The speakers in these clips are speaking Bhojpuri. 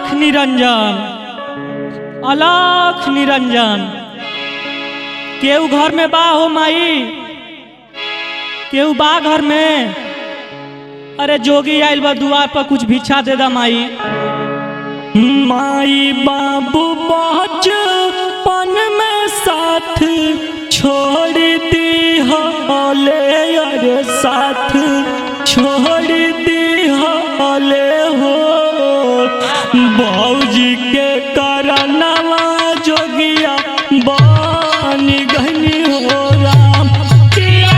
अलख निरंजन अलख निरंजन केहू घर में बा हो माई केहू बा घर में अरे जोगी आइल बा दुआर पर कुछ भिक्षा दे दा माई माई बाबू बचपन में साथ छोड़ दी हले अरे साथ छोड़ दी हले हो बाबूजी के करनवा जोगिया बानी गनी हो राम किया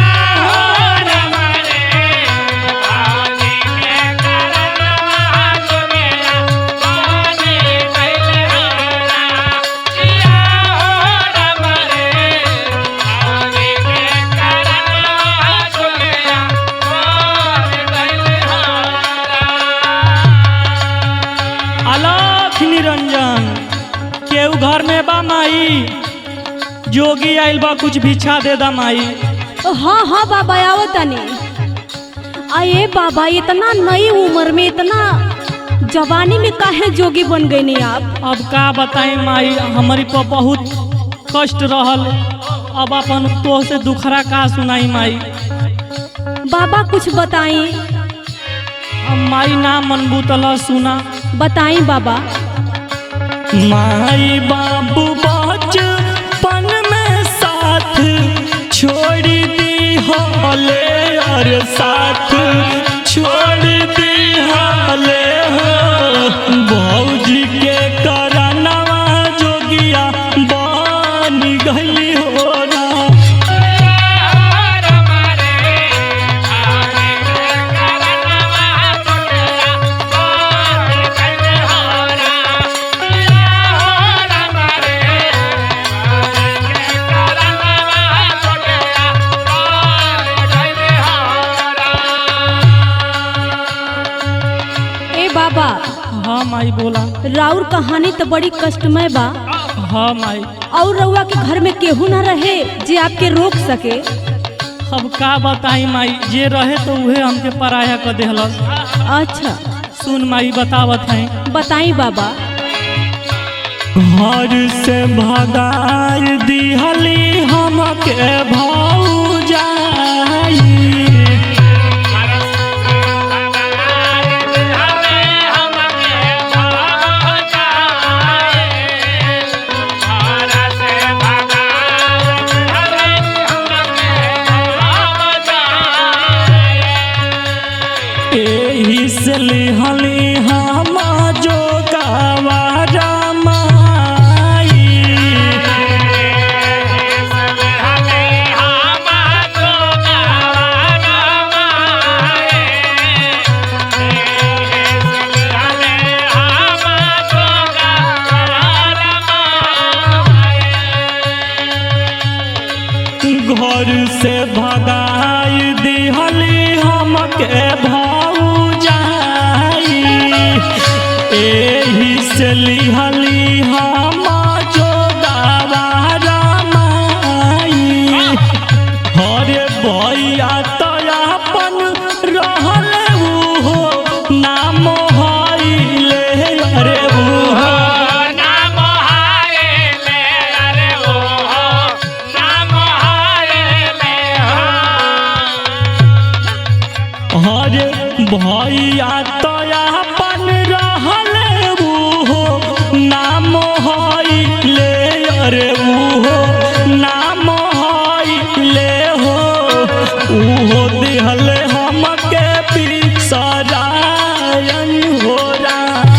अलख निरंजन केहू घर में बा माई जोगी आइल बा कुछ भिक्षा दे दा माई हाँ हाँ बाबा आओ तनी अये बाबा इतना नई उम्र में इतना जवानी में काहे जोगी बन गए नहीं आप अब का बताई माई हमारी पर बहुत कष्ट रहल अब अपन तो से दुखरा का सुनाई माई बाबा कुछ बताई अब माई ना मनबू तला सुना बताई बाबा माई बाबू बचपन में साथ छोड़ दी हले और साथ छोड़ दी हले हो भौजी के करनवा जोगिया बनी गई हो राम ए बाबा हाँ माई बोला राउर कहानी तो बड़ी कष्टमय बा हाँ माई और रउआ के घर में केहू ना रहे जे आपके रोक सके अब का बताई माई जे रहे तो उहे हमके पराया कर देहलस अच्छा सुन माई बतावत हैं बताई बाबा घर से भगार दिहली हमके भौजाई एही से लिहली हम जो गवारा माई घर से भगाई दिहली हमके भौजाई एही से लिहली हम जो गवारा माई हरे भैया तो अपन रहल उहो नाम हईले अरे उहो हरे भैया तो अपन रहल उहो नाम हईले अरे उहो नाम हईले हो उहो दिहल हमके बिसरायन हो राम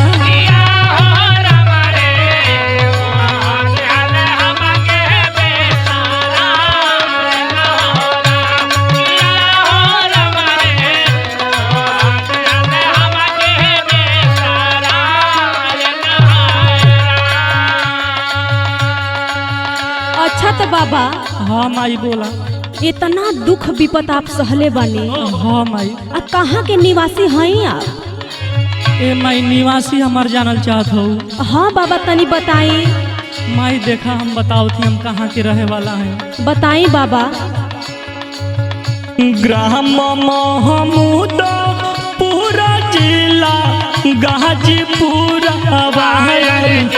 अच्छा तो बाबा हाँ माई बोला इतना दुख विपत आप सहले बानी हाँ माई आ कहाँ के निवासी हैं आप ए माई निवासी हमार जानल चाहत हो हाँ बाबा तनी बताई माई देखा हम बताओ थी हम कहाँ के रहे वाला हैं बताई बाबा ग्राम महमूद पूरा जिला गाजीपुर वायर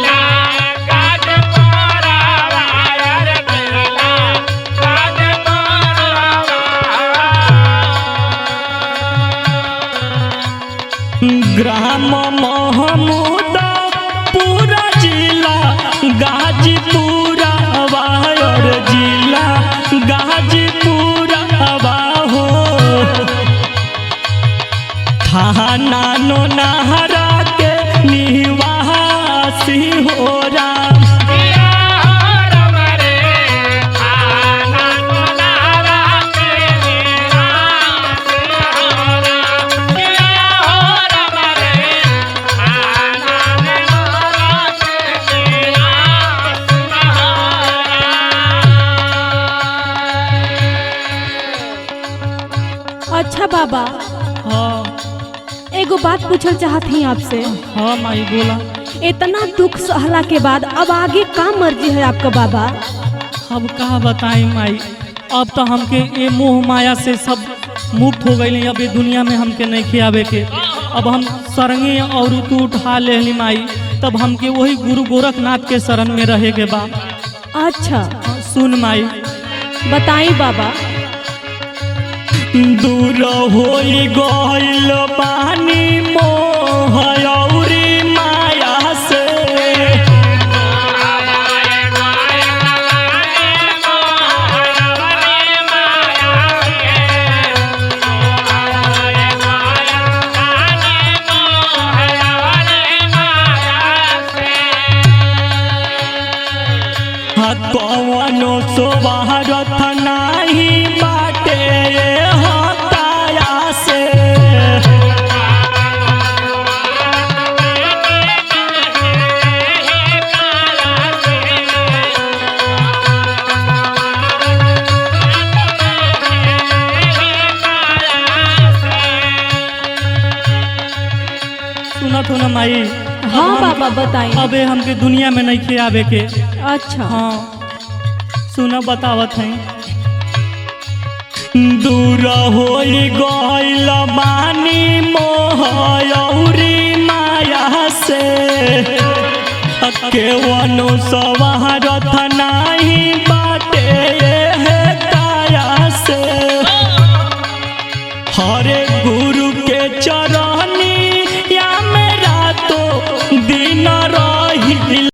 ग्राम महमूद पूरा जिला गाजीपुर वायर जिला गाजीपुर हो थाना नो नहरा के निवासी हो राम अच्छा बाबा हाँ एगो बात पूछल चाहत ही आपसे हाँ माई बोला इतना दुख सहला के बाद अब आगे का मर्जी है आपका बाबा अब का बताई माई अब तो हमके ये मोह माया से सब मुक्त हो गई अब ये दुनिया में हमके नहीं खियावे के अब हम सरंगी और तू उठा ले माई तब हमके वही गुरु गोरखनाथ के शरण में रहे के बा अच्छा सुन माई बताई बाबा दूर हो गइल पानी मोह औरी माया से हाँ, कवनो सोबारथ नाही बाटे हताया से सुनत हो ना माई हाँ बाबा बताई अबे हमके दुनिया में नहीं खियावे के अच्छा हाँ सुना बतावत है दूर हो गइल बानी मोह औरी माया से केवनो सवारथ नाही बाटे हे काया से हरे गु